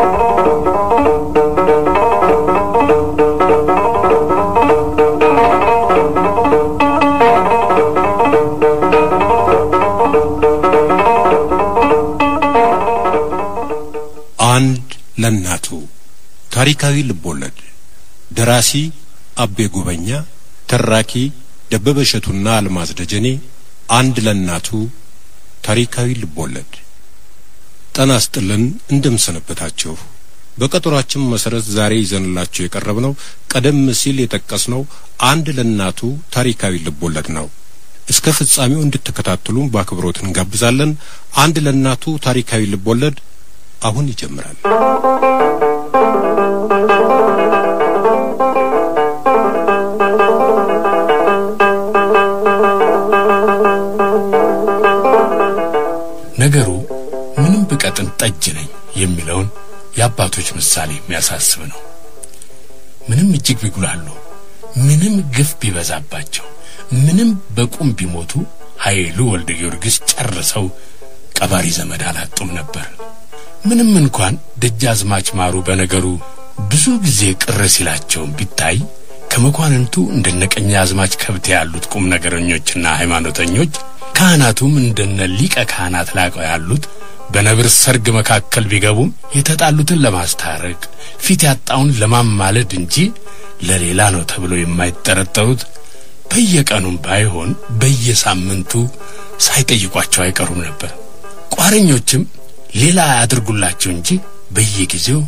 አንድ ለእናቱ ታሪካዊ ልቦለድ ደራሲ አቤ ጉበኛ ተራኪ ደበበ እሸቱና አልማዝ ደጀኔ አንድ ለእናቱ ታሪካዊ ልቦለድ ጤና ይስጥልን እንደምሰነበታችሁ በቀጠሯችን መሰረት ዛሬ ይዘንላችሁ የቀረብነው ቀደም ሲል የጠቀስነው አንድ ለእናቱ ታሪካዊ ልቦለድ ነው እስከ ፍጻሜው እንድትከታተሉን በአክብሮት እንጋብዛለን አንድ ለእናቱ ታሪካዊ ልቦለድ አሁን ይጀምራል ነገሩ ምንም ብቀጥን ጠጅ ነኝ የሚለውን የአባቶች ምሳሌ የሚያሳስብ ነው። ምንም እጅግ ቢጉላሉ፣ ምንም ግፍ ቢበዛባቸው፣ ምንም በቁም ቢሞቱ ኃይሉ ወልደ ጊዮርጊስ ጨርሰው ቀባሪ ዘመድ አላጡም ነበር። ምንም እንኳን ደጃዝማች ማሩ በነገሩ ብዙ ጊዜ ቅር ሲላቸውም ቢታይ ከመኳንንቱ እንደነ ቀኛዝማች ከብቴ ያሉት ቁም ነገረኞችና ሃይማኖተኞች ካህናቱም እንደነ ሊቀ ካህናት ላቀው ያሉት በነብር ሰርግ መካከል ቢገቡም የተጣሉትን ለማስታረቅ ፊት ያጣውን ለማማለድ እንጂ ለሌላ ነው ተብሎ የማይጠረጠሩት በየቀኑም ባይሆን በየሳምንቱ ሳይጠይቋቸው አይቀሩም ነበር። ቋረኞችም ሌላ ያድርጉላቸው እንጂ በየጊዜው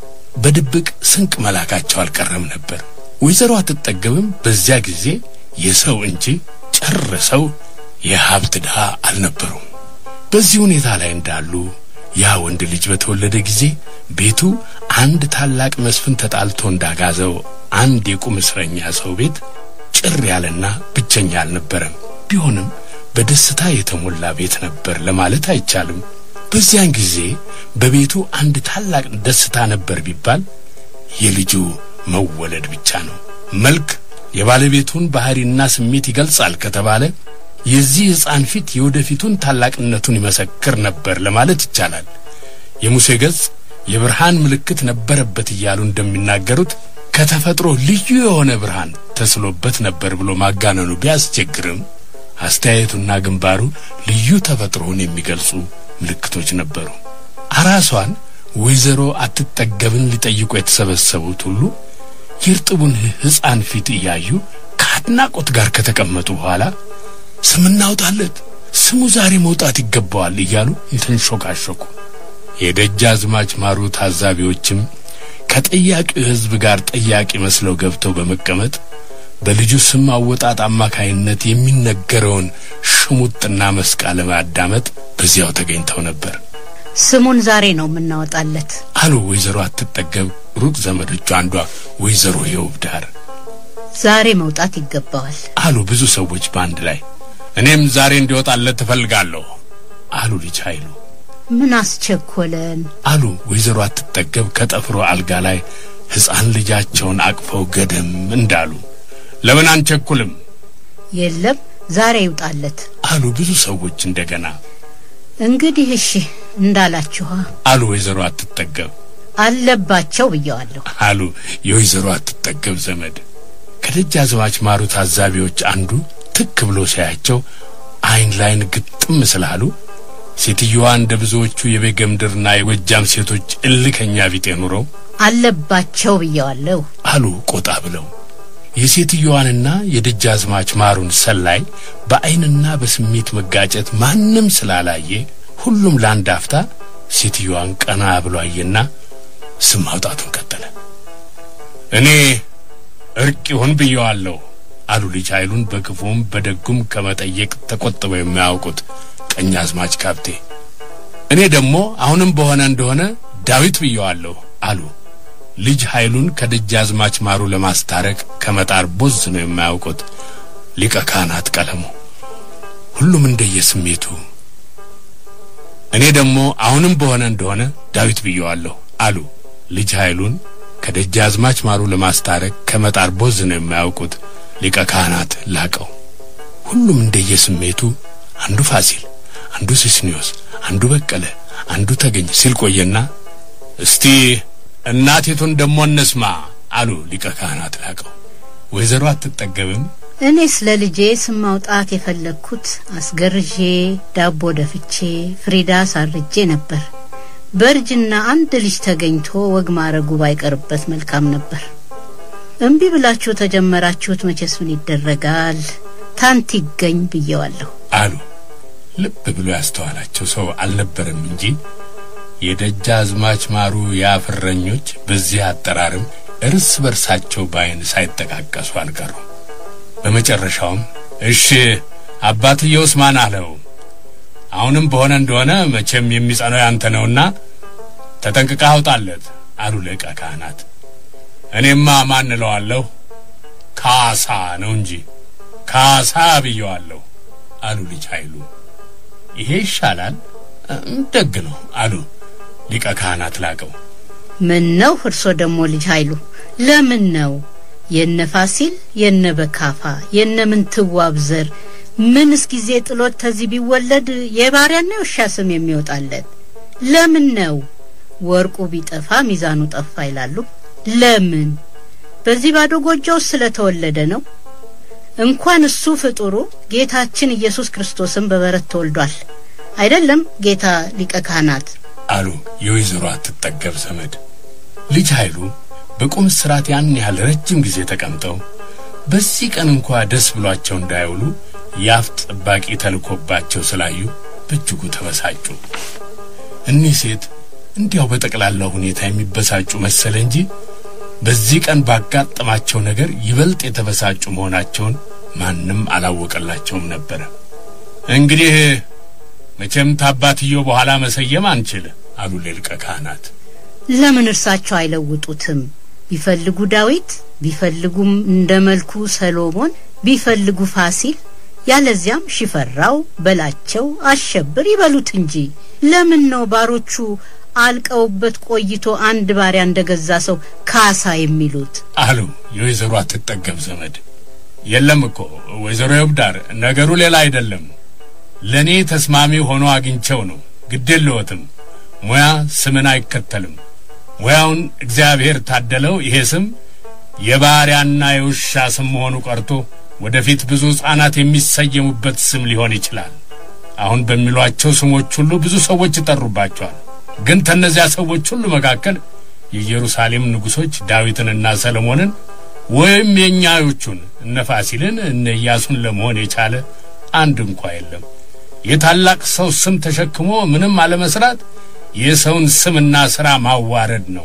በድብቅ ስንቅ መላካቸው አልቀረም ነበር። ወይዘሮ አትጠገብም በዚያ ጊዜ የሰው እንጂ ጨርሰው የሀብት ድሃ አልነበሩም። በዚህ ሁኔታ ላይ እንዳሉ ያ ወንድ ልጅ በተወለደ ጊዜ ቤቱ አንድ ታላቅ መስፍን ተጣልቶ እንዳጋዘው አንድ የቁም እስረኛ ሰው ቤት ጭር ያለና ብቸኛ አልነበረም። ቢሆንም በደስታ የተሞላ ቤት ነበር ለማለት አይቻልም። በዚያን ጊዜ በቤቱ አንድ ታላቅ ደስታ ነበር ቢባል የልጁ መወለድ ብቻ ነው። መልክ የባለቤቱን ባህሪና ስሜት ይገልጻል ከተባለ የዚህ ሕፃን ፊት የወደፊቱን ታላቅነቱን ይመሰክር ነበር ለማለት ይቻላል። የሙሴ ገጽ የብርሃን ምልክት ነበረበት እያሉ እንደሚናገሩት ከተፈጥሮ ልዩ የሆነ ብርሃን ተስሎበት ነበር ብሎ ማጋነኑ ቢያስቸግርም አስተያየቱና ግንባሩ ልዩ ተፈጥሮውን የሚገልጹ ምልክቶች ነበሩ። አራሷን ወይዘሮ አትጠገብን ሊጠይቁ የተሰበሰቡት ሁሉ የእርጥቡን ሕፃን ፊት እያዩ ከአድናቆት ጋር ከተቀመጡ በኋላ ስም እናውጣለት፣ ስሙ ዛሬ መውጣት ይገባዋል እያሉ የተንሾካሾኩ የደጃዝማች ማሩ ታዛቢዎችም ከጠያቂው ሕዝብ ጋር ጠያቂ መስለው ገብተው በመቀመጥ በልጁ ስም አወጣጥ አማካይነት የሚነገረውን ሽሙጥና መስቃ ለማዳመጥ በዚያው ተገኝተው ነበር። ስሙን ዛሬ ነው የምናወጣለት አሉ ወይዘሮ አትጠገብ ሩቅ ዘመዶቹ አንዷ ወይዘሮ የውብ ዳር ዛሬ መውጣት ይገባዋል አሉ ብዙ ሰዎች በአንድ ላይ። እኔም ዛሬ እንዲወጣለት ትፈልጋለሁ አሉ ልጅ ኃይሉ ምን አስቸኮለን አሉ ወይዘሮ አትጠገብ ከጠፍሮ አልጋ ላይ ሕፃን ልጃቸውን አቅፈው ገደም እንዳሉ። ለምን አንቸኩልም የለም ዛሬ ይውጣለት አሉ ብዙ ሰዎች እንደገና እንግዲህ እሺ እንዳላችኋ አሉ ወይዘሮ አትጠገብ አለባቸው ብየዋለሁ አሉ የወይዘሮ አትጠገብ ዘመድ። ከደጃዝማች ማሩ ታዛቢዎች አንዱ ትክ ብሎ ሲያያቸው አይን ላይን ግጥም ስላሉ ሴትየዋ እንደ ብዙዎቹ የቤገምድርና የጎጃም ሴቶች እልከኛ ቢጤ ኑረው አለባቸው ብየዋለሁ አሉ ቆጣ ብለው የሴትየዋንና የደጃዝማች ማሩን ሰላይ በዐይንና በስሜት መጋጨት ማንም ስላላየ ሁሉም ለአንድ አፍታ ሴትየዋን ቀና ብሎ አየና ስም ማውጣቱን ቀጠለ። እኔ እርቅ ይሁን ብየዋለሁ አሉ ልጅ ኃይሉን በክፉም በደጉም ከመጠየቅ ተቆጥበው የማያውቁት ቀኛዝማች ካብቴ። እኔ ደግሞ አሁንም በሆነ እንደሆነ ዳዊት ብየዋለሁ አሉ ልጅ ኃይሉን ከደጃዝማች ማሩ ለማስታረቅ ከመጣር ቦዝ ነው የማያውቁት ሊቀ ካህናት ቀለሙ። ሁሉም እንደየስሜቱ እኔ ደግሞ አሁንም በሆነ እንደሆነ ዳዊት ብየዋለሁ አሉ ልጅ ኃይሉን ከደጃዝማች ማሩ ለማስታረቅ ከመጣር ቦዝ ነው የማያውቁት ሊቀ ካህናት ላቀው። ሁሉም እንደየስሜቱ አንዱ ፋሲል፣ አንዱ ሲስኒዮስ፣ አንዱ በቀለ፣ አንዱ ተገኝ ሲል ቆየና እስቲ እናቲቱን ደሞ እንስማ አሉ ሊቀ ካህናት ላቀው። ወይዘሮ አትጠገብም እኔ ስለ ልጄ ስም ማውጣት የፈለግኩት አስገርዤ ዳቦ ደፍቼ ፍሪዳ ሳርጄ ነበር። በእርጅና አንድ ልጅ ተገኝቶ ወግ ማረጉ ባይቀርበት መልካም ነበር። እምቢ ብላችሁ ተጀመራችሁት፣ መቼስ ምን ይደረጋል፣ ታንት ይገኝ ብየዋለሁ አሉ። ልብ ብሎ ያስተዋላቸው ሰው አልነበረም እንጂ የደጃዝማች ማሩ የአፍረኞች በዚህ አጠራርም እርስ በርሳቸው በዓይን ሳይጠቃቀሱ አልቀሩም። በመጨረሻውም እሺ አባትየውስ ማን አለው? አሁንም በሆነ እንደሆነ መቼም የሚጸነው ያንተ ነውና ተጠንቅቀህ አውጣለት አሉ ሊቀ ካህናት። እኔማ ማን እለዋለሁ? ካሳ ነው እንጂ ካሳ ብየዋለሁ አሉ ልጅ ኃይሉ። ይሄ ይሻላል፣ ደግ ነው አሉ ሊቀ ካህናት ላቀው። ምን ነው እርሶ ደግሞ ልጅ ኃይሉ ለምን ነው የነ ፋሲል የነ በካፋ የነ ምንትዋብ ዘር ምንስ ጊዜ ጥሎት ተዚህ ቢወለድ የባሪያና የውሻ ስም የሚወጣለት ለምን ነው? ወርቁ ቢጠፋ ሚዛኑ ጠፋ ይላሉ። ለምን? በዚህ ባዶ ጎጆ ውስጥ ስለተወለደ ነው። እንኳን እሱ ፍጡሩ ጌታችን ኢየሱስ ክርስቶስም በበረት ተወልዷል። አይደለም ጌታ ሊቀ ካህናት አሉ የወይዘሮ አትጠገብ ዘመድ። ልጅ ኃይሉ በቁም እስራት ያን ያህል ረጅም ጊዜ ተቀምጠው በዚህ ቀን እንኳ ደስ ብሏቸው እንዳይውሉ የአፍ ጠባቂ ተልኮባቸው ስላዩ በእጅጉ ተበሳጩ። እኒህ ሴት እንዲያው በጠቅላላው ሁኔታ የሚበሳጩ መሰለ እንጂ በዚህ ቀን ባጋጠማቸው ነገር ይበልጥ የተበሳጩ መሆናቸውን ማንም አላወቀላቸውም ነበረ። እንግዲህ መቼም ታባትየው በኋላ መሰየም አንችል አሉ ሊቀ ካህናት። ለምን እርሳቸው አይለውጡትም? ቢፈልጉ ዳዊት፣ ቢፈልጉም እንደ መልኩ ሰሎሞን፣ ቢፈልጉ ፋሲል፣ ያለዚያም ሽፈራው፣ በላቸው፣ አሸብር ይበሉት እንጂ ለምን ነው ባሮቹ አልቀውበት ቆይቶ አንድ ባሪያ እንደገዛ ሰው ካሳ የሚሉት? አሉ የወይዘሮ አትጠገብ ዘመድ። የለም እኮ ወይዘሮ የብዳር ነገሩ ሌላ አይደለም። ለእኔ ተስማሚ ሆኖ አግኝቸው ነው። ግድ የለዎትም። ሙያ ስምን አይከተልም። ሙያውን እግዚአብሔር ታደለው። ይሄ ስም የባሪያና የውሻ ስም መሆኑ ቀርቶ ወደፊት ብዙ ሕፃናት የሚሰየሙበት ስም ሊሆን ይችላል። አሁን በሚሏቸው ስሞች ሁሉ ብዙ ሰዎች ይጠሩባቸዋል። ግን ከእነዚያ ሰዎች ሁሉ መካከል የኢየሩሳሌም ንጉሶች ዳዊትንና ሰለሞንን ወይም የእኛዮቹን እነ ፋሲልን እነ ኢያሱን ለመሆን የቻለ አንድ እንኳ የለም። የታላቅ ሰው ስም ተሸክሞ ምንም አለመስራት የሰውን ስምና ሥራ ማዋረድ ነው።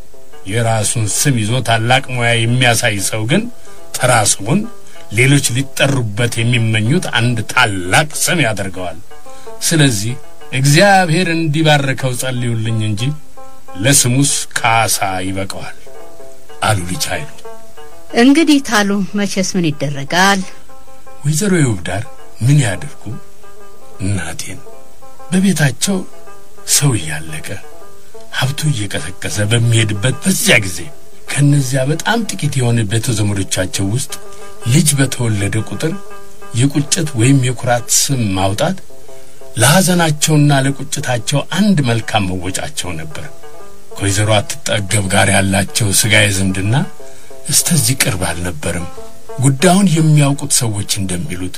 የራሱን ስም ይዞ ታላቅ ሙያ የሚያሳይ ሰው ግን ተራ ስሙን ሌሎች ሊጠሩበት የሚመኙት አንድ ታላቅ ስም ያደርገዋል። ስለዚህ እግዚአብሔር እንዲባርከው ጸልዩልኝ እንጂ ለስሙስ ካሳ ይበቀዋል አሉ ልጅ ኃይሉ። እንግዲህ ታሉ መቼስ ምን ይደረጋል። ወይዘሮ የውብዳር ምን ያድርጉ? እናቴን በቤታቸው ሰው እያለቀ ሀብቱ እየቀሰቀሰ በሚሄድበት በዚያ ጊዜ ከእነዚያ በጣም ጥቂት የሆነ ቤተ ዘመዶቻቸው ውስጥ ልጅ በተወለደ ቁጥር የቁጭት ወይም የኩራት ስም ማውጣት ለሐዘናቸውና ለቁጭታቸው አንድ መልካም መወጫቸው ነበር። ከወይዘሮ አትጠገብ ጋር ያላቸው ሥጋዊ ዝምድና እስተዚህ ቅርብ አልነበርም። ጉዳዩን የሚያውቁት ሰዎች እንደሚሉት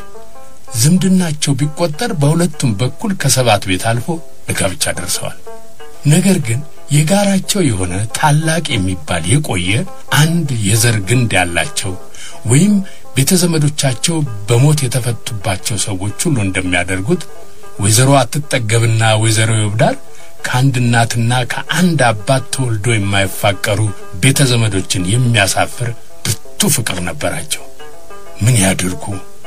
ዝምድናቸው ቢቆጠር በሁለቱም በኩል ከሰባት ቤት አልፎ ለጋብቻ ደርሰዋል። ነገር ግን የጋራቸው የሆነ ታላቅ የሚባል የቆየ አንድ የዘር ግንድ ያላቸው ወይም ቤተ ዘመዶቻቸው በሞት የተፈቱባቸው ሰዎች ሁሉ እንደሚያደርጉት ወይዘሮ አትጠገብና ወይዘሮ ይብዳር ከአንድ እናትና ከአንድ አባት ተወልዶ የማይፋቀሩ ቤተ ዘመዶችን የሚያሳፍር ብርቱ ፍቅር ነበራቸው። ምን ያድርጉ?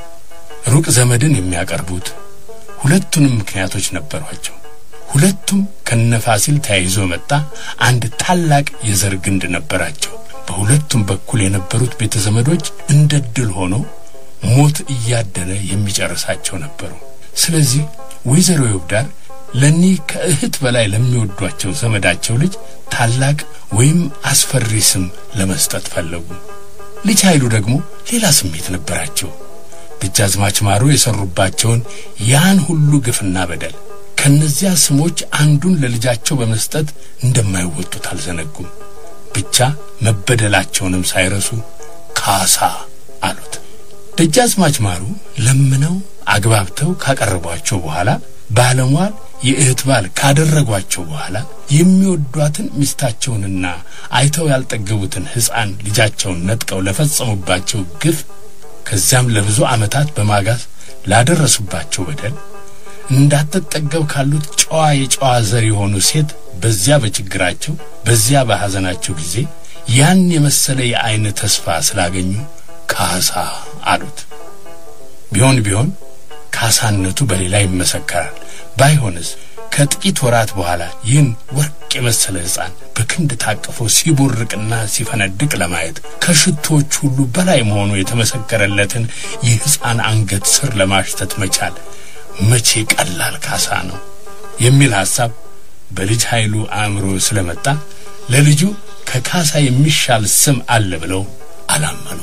ሩቅ ዘመድን የሚያቀርቡት ሁለቱንም ምክንያቶች ነበሯቸው። ሁለቱም ከነፋሲል ተያይዞ መጣ አንድ ታላቅ የዘር ግንድ ነበራቸው። በሁለቱም በኩል የነበሩት ቤተ ዘመዶች እንደ ድል ሆኖ ሞት እያደነ የሚጨርሳቸው ነበሩ። ስለዚህ ወይዘሮ ይብዳር ለኒህ ከእህት በላይ ለሚወዷቸው ዘመዳቸው ልጅ ታላቅ ወይም አስፈሪ ስም ለመስጠት ፈለጉ። ልጅ ኃይሉ ደግሞ ሌላ ስሜት ነበራቸው። ደጃዝማች ማሩ የሰሩባቸውን ያን ሁሉ ግፍና በደል ከነዚያ ስሞች አንዱን ለልጃቸው በመስጠት እንደማይወጡት አልዘነጉም። ብቻ መበደላቸውንም ሳይረሱ ካሳ አሉት። ደጃዝማች ማሩ ለምነው አግባብተው ካቀረቧቸው በኋላ ባለሟል የእህት ባል ካደረጓቸው በኋላ የሚወዷትን ሚስታቸውንና አይተው ያልጠገቡትን ሕፃን ልጃቸውን ነጥቀው ለፈጸሙባቸው ግፍ ከዚያም ለብዙ ዓመታት በማጋዝ ላደረሱባቸው በደል እንዳትጠገብ ካሉት ጨዋ የጨዋ ዘር የሆኑ ሴት በዚያ በችግራቸው በዚያ በሐዘናቸው ጊዜ ያን የመሰለ የዐይን ተስፋ ስላገኙ ካሳ አሉት። ቢሆን ቢሆን ካሳነቱ በሌላ ይመሰከራል። ባይሆንስ ከጥቂት ወራት በኋላ ይህን ወርቅ የመሰለ ሕፃን በክንድ ታቅፎ ሲቦርቅና ሲፈነድቅ ለማየት ከሽቶዎች ሁሉ በላይ መሆኑ የተመሰከረለትን የሕፃን አንገት ስር ለማሽተት መቻል መቼ ቀላል ካሳ ነው የሚል ሐሳብ በልጅ ኃይሉ አእምሮ ስለመጣ ለልጁ ከካሳ የሚሻል ስም አለ ብለው አላመኑ።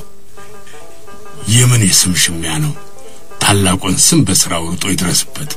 የምን የስም ሽሚያ ነው? ታላቁን ስም በሥራው ሩጦ ይድረስበት።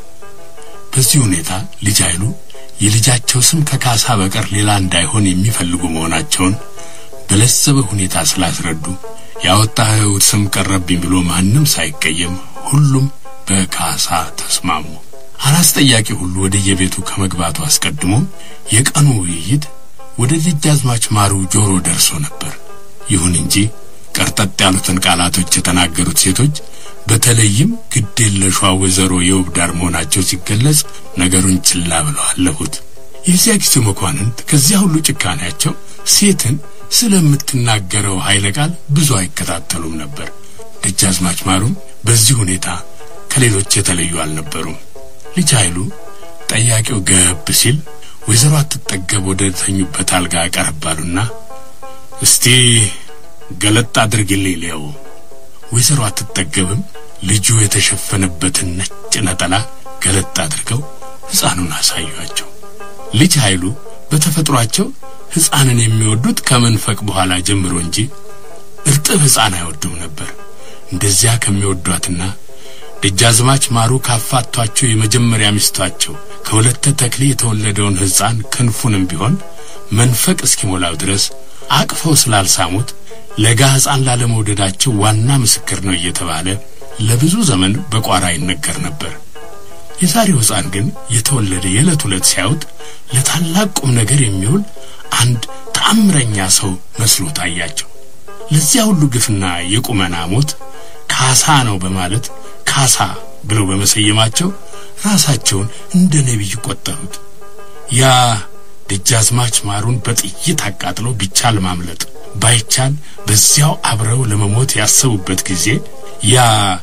በዚህ ሁኔታ ልጅ ኃይሉ የልጃቸው ስም ከካሳ በቀር ሌላ እንዳይሆን የሚፈልጉ መሆናቸውን በለዘበ ሁኔታ ስላስረዱ ያወጣኸው ስም ቀረብኝ ብሎ ማንም ሳይቀየም ሁሉም በካሳ ተስማሙ። አራስ ጠያቂ ሁሉ ወደ የቤቱ ከመግባቱ አስቀድሞ የቀኑ ውይይት ወደ ደጃዝማች ማሩ ጆሮ ደርሶ ነበር። ይሁን እንጂ ቀርጠጥ ያሉትን ቃላቶች የተናገሩት ሴቶች በተለይም ግዴለሿ ወይዘሮ የውብ ዳር መሆናቸው ሲገለጽ ነገሩን ችላ ብለው አለፉት። የዚያ ጊዜ መኳንንት ከዚያ ሁሉ ጭካኔያቸው ሴትን ስለምትናገረው ኃይለ ቃል ብዙ አይከታተሉም ነበር። ደጃዝማች ማሩም በዚህ ሁኔታ ከሌሎች የተለዩ አልነበሩም። ልጅ ኃይሉ ጠያቂው ገብ ሲል ወይዘሮ አትጠገብ ወደ ተኙበት አልጋ ቀረባሉና እስቲ ገለጥ አድርግልኝ ሊያው ወይዘሮ አትጠገብም ልጁ የተሸፈነበትን ነጭ ነጠላ ገለጥ አድርገው ሕፃኑን አሳዩአቸው። ልጅ ኃይሉ በተፈጥሯቸው ሕፃንን የሚወዱት ከመንፈቅ በኋላ ጀምሮ እንጂ እርጥብ ሕፃን አይወዱም ነበር። እንደዚያ ከሚወዷትና ደጃዝማች ማሩ ካፋቷቸው የመጀመሪያ ሚስቷቸው ከሁለተ ተክሌ የተወለደውን ሕፃን ክንፉንም ቢሆን መንፈቅ እስኪሞላው ድረስ አቅፈው ስላልሳሙት ለጋ ሕፃን ላለመውደዳቸው ዋና ምስክር ነው እየተባለ ለብዙ ዘመን በቋራ ይነገር ነበር። የዛሬው ሕፃን ግን የተወለደ የዕለት ዕለት ሲያዩት ለታላቅ ቁም ነገር የሚውል አንድ ተአምረኛ ሰው መስሎ ታያቸው። ለዚያ ሁሉ ግፍና የቁመና ሞት ካሳ ነው በማለት ካሳ ብለው በመሰየማቸው ራሳቸውን እንደ ነቢይ ቆጠሩት። ያ ደጃዝማች ማሩን በጥይት አቃጥለው ቢቻል ማምለጥ ባይቻል በዚያው አብረው ለመሞት ያሰቡበት ጊዜ ያ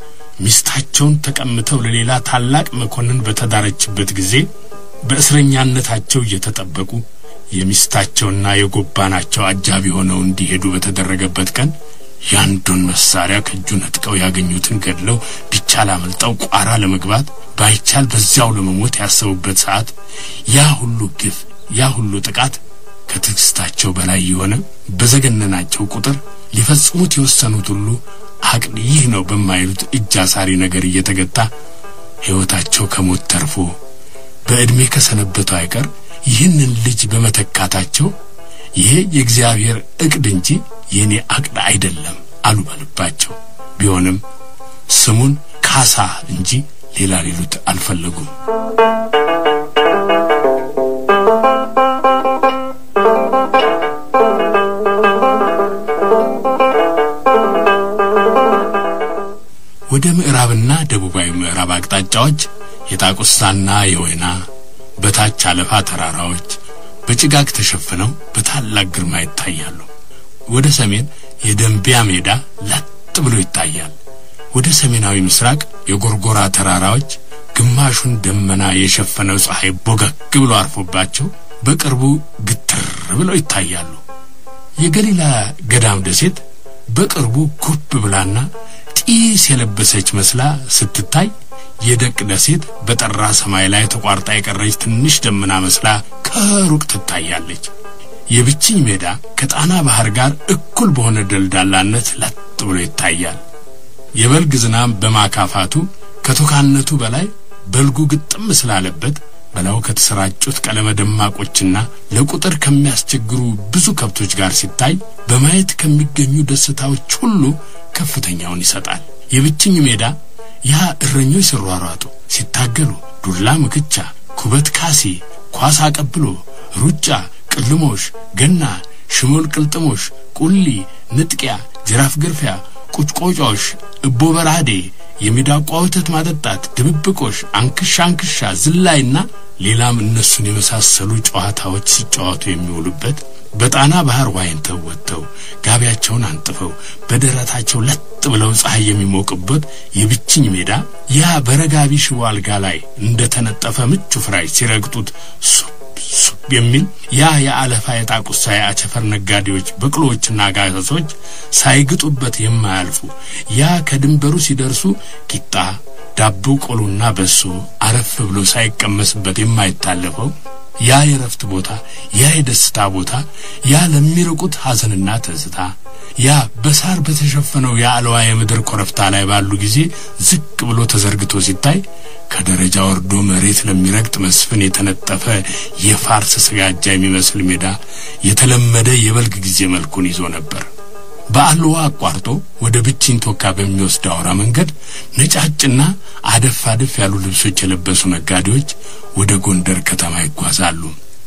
ሚስታቸውን ተቀምተው ለሌላ ታላቅ መኮንን በተዳረችበት ጊዜ በእስረኛነታቸው እየተጠበቁ የሚስታቸውና የጎባናቸው አጃቢ ሆነው እንዲሄዱ በተደረገበት ቀን ያንዱን መሳሪያ ከእጁ ነጥቀው ያገኙትን ገድለው ቢቻል አመልጠው ቋራ ለመግባት ባይቻል በዚያው ለመሞት ያሰቡበት ሰዓት ያ ሁሉ ግፍ ያ ሁሉ ጥቃት ከትዕግስታቸው በላይ የሆነ በዘገነናቸው ቁጥር ሊፈጽሙት የወሰኑት ሁሉ አቅል ይህ ነው በማይሉት እጅ አሳሪ ነገር እየተገታ ሕይወታቸው ከሞት ተርፎ በዕድሜ ከሰነበተው አይቀር ይህንን ልጅ በመተካታቸው ይሄ የእግዚአብሔር ዕቅድ እንጂ የእኔ አቅድ አይደለም አሉ በልባቸው። ቢሆንም ስሙን ካሳ እንጂ ሌላ ሊሉት አልፈለጉም። ወደ ምዕራብና ደቡባዊ ምዕራብ አቅጣጫዎች የጣቁሳና የወይና በታች አለፋ ተራራዎች በጭጋግ ተሸፍነው በታላቅ ግርማ ይታያሉ። ወደ ሰሜን የደንቢያ ሜዳ ለጥ ብሎ ይታያል። ወደ ሰሜናዊ ምስራቅ የጎርጎራ ተራራዎች ግማሹን ደመና የሸፈነው ፀሐይ ቦገግ ብሎ አርፎባቸው በቅርቡ ግትር ብለው ይታያሉ። የገሊላ ገዳም ደሴት በቅርቡ ጉብ ብላና ጢስ የለበሰች መስላ ስትታይ የደቅ ደሴት በጠራ ሰማይ ላይ ተቋርጣ የቀረች ትንሽ ደመና መስላ ከሩቅ ትታያለች። የብችኝ ሜዳ ከጣና ባህር ጋር እኩል በሆነ ደልዳላነት ለጥ ብሎ ይታያል። የበልግ ዝናብ በማካፋቱ ከቶካነቱ በላይ በልጉ ግጥም ስላለበት በላዩ ከተሰራጩት ቀለመ ደማቆችና ለቁጥር ከሚያስቸግሩ ብዙ ከብቶች ጋር ሲታይ በማየት ከሚገኙ ደስታዎች ሁሉ ከፍተኛውን ይሰጣል። የብችኝ ሜዳ ያ እረኞች ሲሯሯጡ፣ ሲታገሉ፣ ዱላ ምክቻ፣ ኩበት ካሲ፣ ኳስ አቀብሎ፣ ሩጫ፣ ቅልሞሽ፣ ገና፣ ሽሞል ቅልጥሞሽ፣ ቁሊ፣ ንጥቂያ፣ ጅራፍ ግርፊያ፣ ቁጭቆጫዎች፣ እቦ በራዴ፣ የሚዳቋ ወተት ማጠጣት፣ ድብብቆሽ፣ አንክሻ አንክሻ፣ ዝላይና ሌላም እነሱን የመሳሰሉ ጨዋታዎች ሲጫወቱ የሚውሉበት በጣና ባህር ዋኝተው ወጥተው ጋቢያቸውን አንጥፈው በደረታቸው ለጥ ብለው ፀሐይ የሚሞቅበት የብችኝ ሜዳ ያ በረጋቢ ሽቦ አልጋ ላይ እንደ ተነጠፈ ምቹ ፍራሽ ሲረግጡት ሱብ ሱብ የሚል ያ የአለፋ የጣቁሳ የአቸፈር ነጋዴዎች በቅሎዎችና ጋሰሶች ሳይግጡበት የማያልፉ ያ ከድንበሩ ሲደርሱ ቂጣ ዳቦ ቆሎና በሶ አረፍ ብሎ ሳይቀመስበት የማይታለፈው ያ የረፍት ቦታ ያ የደስታ ቦታ ያ ለሚርቁት ሐዘንና ትዝታ ያ በሳር በተሸፈነው የአልዋ የምድር ኮረብታ ላይ ባሉ ጊዜ ዝቅ ብሎ ተዘርግቶ ሲታይ ከደረጃ ወርዶ መሬት ለሚረግጥ መስፍን የተነጠፈ የፋርስ ስጋጃ የሚመስል ሜዳ የተለመደ የበልግ ጊዜ መልኩን ይዞ ነበር። በአልዋ አቋርጦ ወደ ብችኝ ቶካ በሚወስድ አውራ መንገድ ነጫጭና አደፍ አደፍ ያሉ ልብሶች የለበሱ ነጋዴዎች ወደ ጎንደር ከተማ ይጓዛሉ።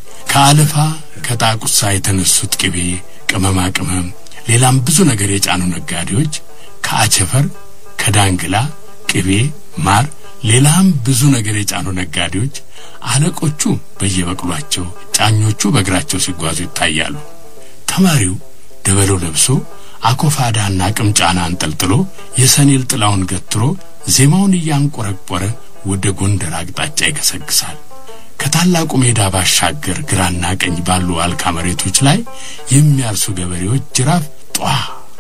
ከአለፋ ከጣቁሳ የተነሱት ቅቤ፣ ቅመማ ቅመም፣ ሌላም ብዙ ነገር የጫኑ ነጋዴዎች ከአቸፈር፣ ከዳንግላ ቅቤ፣ ማር፣ ሌላም ብዙ ነገር የጫኑ ነጋዴዎች አለቆቹ በየበቅሏቸው፣ ጫኞቹ በእግራቸው ሲጓዙ ይታያሉ። ተማሪው ደበለው ለብሶ አኮፋዳና ቅምጫና አንጠልጥሎ የሰኔል ጥላውን ገትሮ ዜማውን እያንቆረቆረ ወደ ጎንደር አቅጣጫ ይገሰግሳል። ከታላቁ ሜዳ ባሻገር ግራና ቀኝ ባሉ አልካ መሬቶች ላይ የሚያርሱ ገበሬዎች ጅራፍ ጧ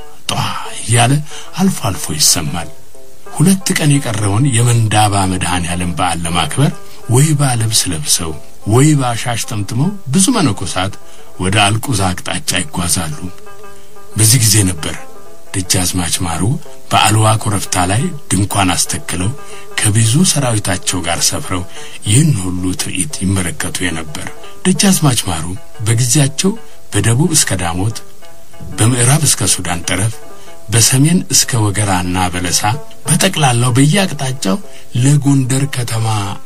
ጧ እያለ አልፎ አልፎ ይሰማል። ሁለት ቀን የቀረውን የመንዳባ መድኃኔ ዓለም በዓል ለማክበር ወይባ ልብስ ለብሰው ወይባ ሻሽ ጠምጥመው ብዙ መነኮሳት ወደ አልቁዛ አቅጣጫ ይጓዛሉ። በዚህ ጊዜ ነበር ደጃዝማች ማሩ በአልዋ ኮረብታ ላይ ድንኳን አስተክለው ከብዙ ሰራዊታቸው ጋር ሰፍረው ይህን ሁሉ ትርኢት ይመለከቱ የነበር። ደጃዝማች ማሩ በጊዜያቸው በደቡብ እስከ ዳሞት፣ በምዕራብ እስከ ሱዳን ጠረፍ፣ በሰሜን እስከ ወገራና በለሳ በጠቅላላው በየአቅጣጫው ለጎንደር ከተማ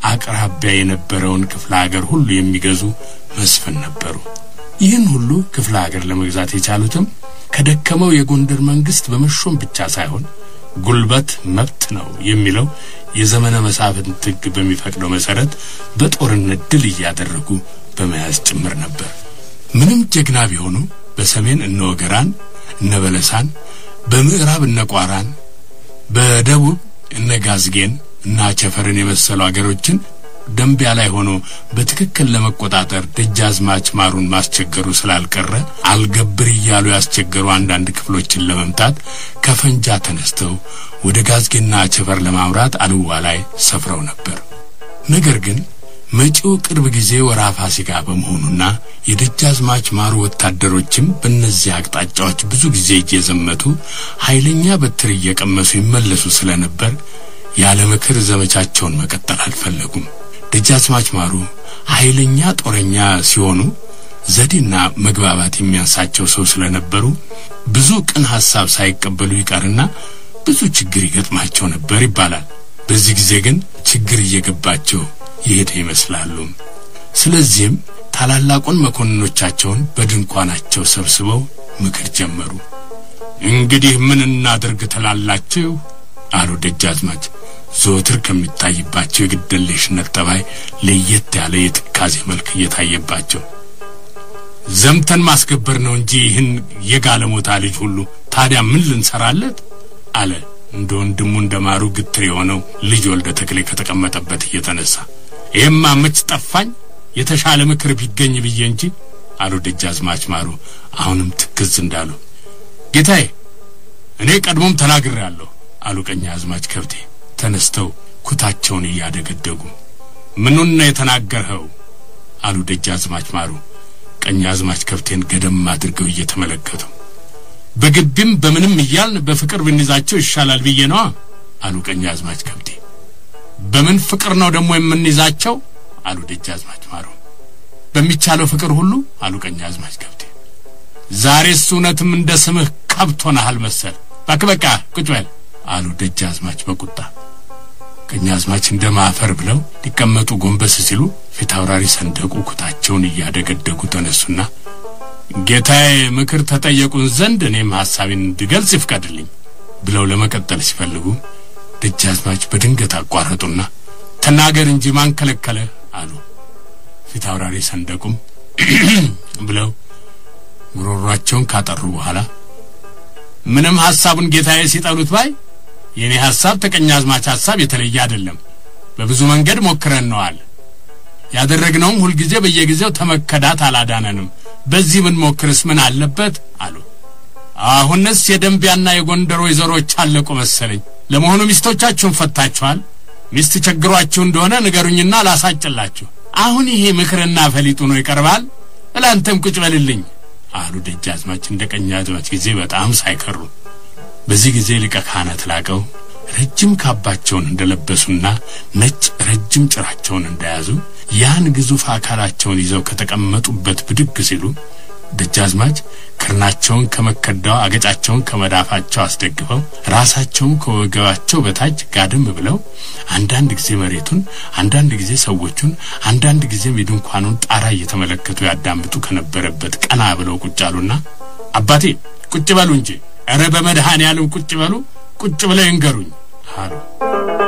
አቅራቢያ የነበረውን ክፍለ ሀገር ሁሉ የሚገዙ መስፍን ነበሩ። ይህን ሁሉ ክፍለ ሀገር ለመግዛት የቻሉትም ከደከመው የጎንደር መንግስት በመሾም ብቻ ሳይሆን ጉልበት መብት ነው የሚለው የዘመነ መሳፍንት ሕግ በሚፈቅደው መሰረት በጦርነት ድል እያደረጉ በመያዝ ጭምር ነበር። ምንም ጀግና ቢሆኑ በሰሜን እነ ወገራን እነ በለሳን፣ በምዕራብ እነ ቋራን፣ በደቡብ እነ ጋዝጌን እና ቸፈርን የመሰሉ አገሮችን ደንቢያ ላይ ሆኖ በትክክል ለመቆጣጠር ደጃዝማች ማሩን ማስቸገሩ ስላልቀረ አልገብር እያሉ ያስቸገሩ አንዳንድ ክፍሎችን ለመምታት ከፈንጃ ተነስተው ወደ ጋዝጌና ቸፈር ለማምራት አልዋ ላይ ሰፍረው ነበር። ነገር ግን መጪው ቅርብ ጊዜ ወራ ፋሲካ በመሆኑና የደጃዝማች ማሩ ወታደሮችም በእነዚህ አቅጣጫዎች ብዙ ጊዜ እየዘመቱ ኃይለኛ በትር እየቀመሱ ይመለሱ ስለነበር ያለ ምክር ዘመቻቸውን መቀጠል አልፈለጉም። ደጃዝማች ማሩ ኃይለኛ ጦረኛ ሲሆኑ ዘዴና መግባባት የሚያንሳቸው ሰው ስለነበሩ ብዙ ቅን ሐሳብ ሳይቀበሉ ይቀርና ብዙ ችግር ይገጥማቸው ነበር ይባላል። በዚህ ጊዜ ግን ችግር እየገባቸው ይሄደ ይመስላሉ። ስለዚህም ታላላቁን መኮንኖቻቸውን በድንኳናቸው ሰብስበው ምክር ጀመሩ። እንግዲህ ምን እናድርግ ትላላችሁ? አሉ ደጃዝማች ዘወትር ከሚታይባቸው የግድየለሽነት ጠባይ ለየት ያለ የትካዜ መልክ እየታየባቸው ዘምተን ማስገበር ነው እንጂ ይህን የጋለሞታ ልጅ ሁሉ ታዲያ ምን ልንሰራለት? አለ እንደ ወንድሙ እንደ ማሩ ግትር የሆነው ልጅ ወልደ ተክሌ ከተቀመጠበት እየተነሳ ይህማ መች ጠፋኝ የተሻለ ምክር ቢገኝ ብዬ እንጂ አሉ ደጃዝማች ማሩ አሁንም ትክዝ እንዳሉ ጌታዬ እኔ ቀድሞም ተናግሬአለሁ አሉ ቀኛዝማች ከብቴ ተነስተው ኩታቸውን እያደገደጉ ምኑን ነው የተናገርኸው? አሉ ደጃዝማች ማሩ ቀኛዝማች ከብቴን ገደም አድርገው እየተመለከቱ በግቢም በምንም እያልን በፍቅር ብንይዛቸው ይሻላል ብዬ ነዋ አሉ ቀኛዝማች ከብቴ በምን ፍቅር ነው ደግሞ የምንይዛቸው? አሉ ደጃዝማች ማሩ። በሚቻለው ፍቅር ሁሉ አሉ ቀኛዝማች ገብቴ። ዛሬስ እውነትም እንደ ስምህ ከብት ሆነሃል መሰል። እባክህ በቃ ቁጭ በል አሉ ደጃዝማች በቁጣ። ቀኛዝማች እንደ ማፈር ብለው ሊቀመጡ ጎንበስ ሲሉ ፊት አውራሪ ሰንደቁ ኩታቸውን እያደገደጉ ተነሱና ጌታዬ ምክር ተጠየቁን ዘንድ እኔም ሐሳቤን እንድገልጽ ይፍቀድልኝ ብለው ለመቀጠል ሲፈልጉ ደጃዝማች በድንገት አቋረጡና ተናገር እንጂ ማን ከለከለ አሉ። ፊት አውራሪ ሰንደቁም ብለው ጉሮሯቸውን ካጠሩ በኋላ ምንም ሐሳቡን ጌታዬ ሲጠሉት ባይ የእኔ ሐሳብ ተቀኛዝማች ሐሳብ የተለየ አይደለም። በብዙ መንገድ ሞክረን ነዋል። ያደረግነውም ሁልጊዜ በየጊዜው ተመከዳት አላዳነንም። በዚህ ምን ሞክርስ ምን አለበት አሉ። አሁንስ የደንቢያና የጎንደር ወይዘሮች አለቁ መሰለኝ። ለመሆኑ ሚስቶቻችሁን ፈታችኋል? ሚስት ቸግሯችሁ እንደሆነ ንገሩኝና ላሳጭላችሁ። አሁን ይሄ ምክርና ፈሊጡ ነው ይቀርባል። እላንተም ቁጭ በልልኝ አሉ ደጃዝማች እንደ ቀኛዝማች ጊዜ በጣም ሳይከሩ። በዚህ ጊዜ ሊቀ ካህናት ላቀው ረጅም ካባቸውን እንደለበሱና ነጭ ረጅም ጭራቸውን እንደያዙ ያን ግዙፍ አካላቸውን ይዘው ከተቀመጡበት ብድግ ሲሉ ደጃዝማች ክርናቸውን ከመከዳው አገጫቸውን ከመዳፋቸው አስደግፈው ራሳቸውን ከወገባቸው በታች ጋደም ብለው አንዳንድ ጊዜ መሬቱን፣ አንዳንድ ጊዜ ሰዎቹን፣ አንዳንድ ጊዜም የድንኳኑን ጣራ እየተመለከቱ ያዳምጡ ከነበረበት ቀና ብለው ቁጭ አሉና አባቴ ቁጭ በሉ እንጂ፣ ኧረ በመድኃኔ ዓለም ቁጭ በሉ፣ ቁጭ ብለው ይንገሩኝ አሉ።